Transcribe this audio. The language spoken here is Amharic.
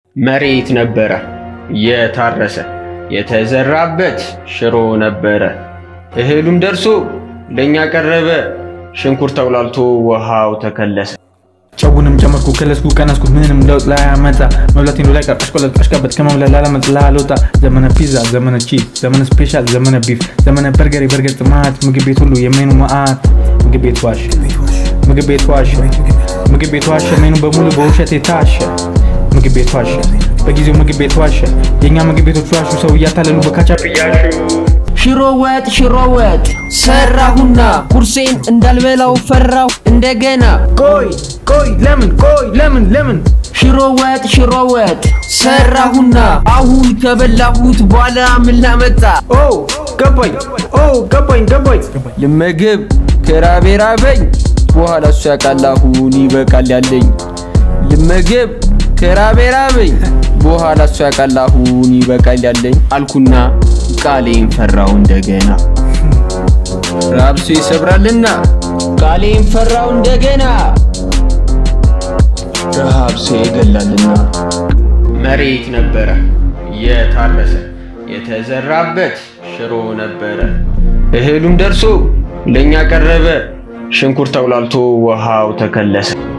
መሬት ነበረ የታረሰ የተዘራበት ሽሮ ነበረ። እህሉም ደርሶ ለእኛ ቀረበ። ሽንኩርት ተውላልቶ ውሃው ተከለሰ። ጨውንም ጨመርኩ ከለስኩ ቀነስኩ ምንም ለውጥ ላያመጣ መብላቴን ላይ ቀር አሽቆለጥ አሽቃበጥ ከመብላት ላለመጥ ላልወጣ ዘመነ ፒዛ ዘመነ ቺዝ ዘመነ ስፔሻል ዘመነ ቢፍ ዘመነ በርገር የበርገር ጥማት ምግብ ቤት ሁሉ የሜኑ መዓት ምግብ ቤት ዋሸ ምግብ ቤት ዋሸ ምግብ ቤት ዋሸ ሜኑ በሙሉ በውሸት የታሸ ምግብ ቤት ዋሸ በጊዜው ምግብ ቤት ዋሸ የእኛ ምግብ ቤቶች ዋሹ ሰው እያታለሉ በካቻፕ እያሹ ሽሮ ወጥ ሽሮ ወጥ ሰራሁና ቁርሴን እንዳልበላው ፈራሁ እንደገና ቆይ ቆይ ለምን ቆይ ለምን ለምን ሽሮ ወጥ ሽሮ ወጥ ሰራሁና አሁን ከበላሁት በኋላ ምን ላመጣ ኦ ገባኝ ኦ ገባኝ ገባኝ ልመግብ ከራቤ ራበኝ በኋላ እሱ ያውቃል አሁን ይበቃል ያለኝ ልመግብ ከራቤ ራበኝ በኋላ እሱ ያውቃል አሁን ይበቃል ያለኝ አልኩና ቃሌን ፈራው እንደገና ራብሶ ይሰብራልና ቃሌን ፈራው እንደገና ረሃብሶ ይገላልና መሬት ነበረ የታረሰ የተዘራበት ሽሮ ነበረ። እህሉም ደርሶ ለእኛ ቀረበ። ሽንኩርት ተውላልቶ ውሃው ተከለሰ።